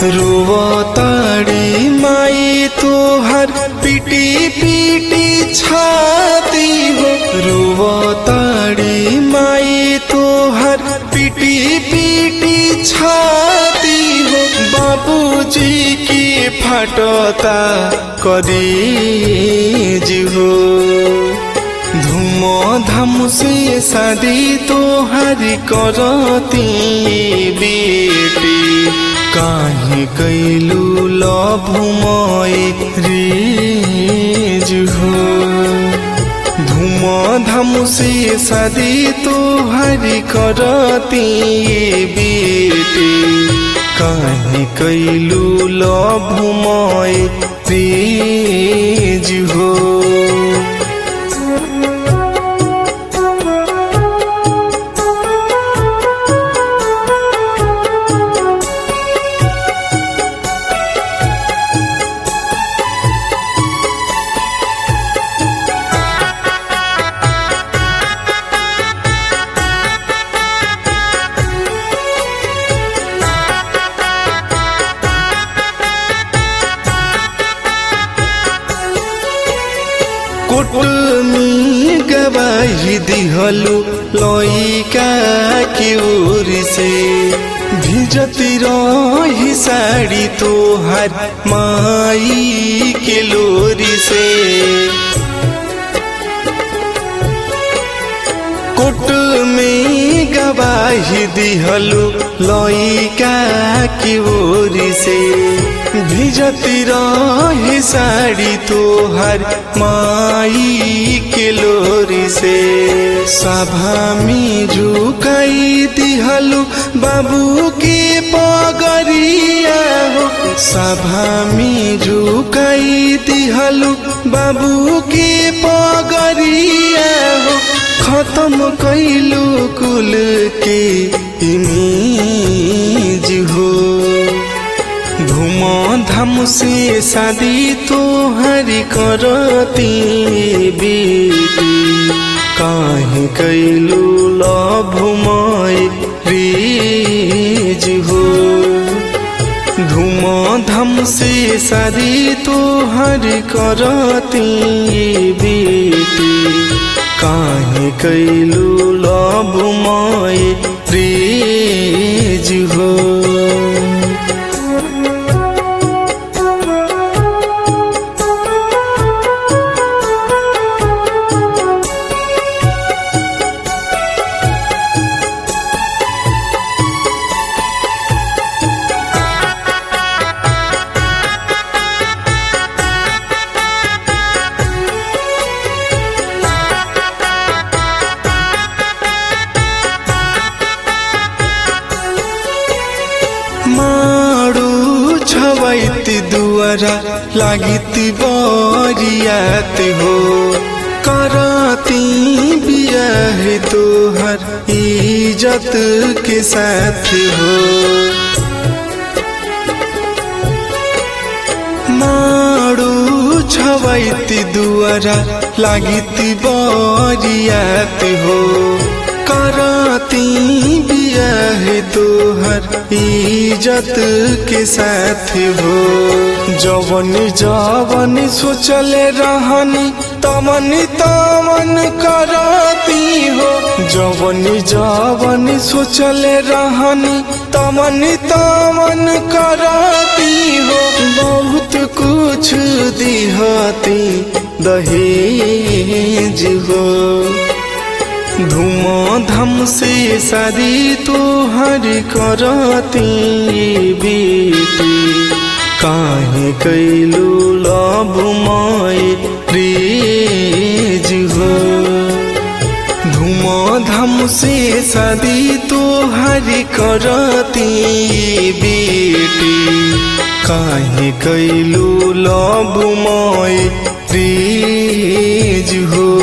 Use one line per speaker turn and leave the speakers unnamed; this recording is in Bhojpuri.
रुवताड़ी माई तोहर पिटी पिटी छाती हो रुवताड़ी माई तोहर पिटी पिटी छाती हो बाबूजी की फटता करीज हो धूम से शादी तोहरी करती बेटी काहे कैलू लभुमय रीज हो धूम से शादी तोहरी करती बेटी काहे कैलू लभुमय रीज हो कुटुमी गवाही दिहलु लइका के ओर से भिजती रही साड़ी तोहर माई के लोरी से कोट में गवाही दिहलु लइका की ओरी से भिजती रहे साड़ी तोहर माई के लोरी से सभा में झुकाई दिहलु बाबू के पगरिया हो सभा में झुकाई दिहलु बाबू के पगरिया हो खत्म कैलू कुल के इमेज हो धूम धाम से शादी तोहरी करती बेटी काहे कैलू लभुमय रीज हो धूम धाम से शादी तोहरी करती बेटी काहे कैलू लभुमय रीज हो माडू छवैती दुआरा लागिती बरियात हो करती बियाह तोहर इज्जत के साथ हो माडू छवैती दुआरा लागिती बरियात हो करती बियाह तोहर इज्जत के साथ हो जवन जवन सोचल रहनी तमन तमन करती हो जवन जवन सोचल रहनी तमन तमन करती हो बहुत कुछ दिहती दहेज हो धूम धाम से शादी तोहर करती बेटी काहे कैलू लभुमय रीज हो धूम धाम से शादी तोहर करती बेटी काहे कैलू लभुमय रीज हो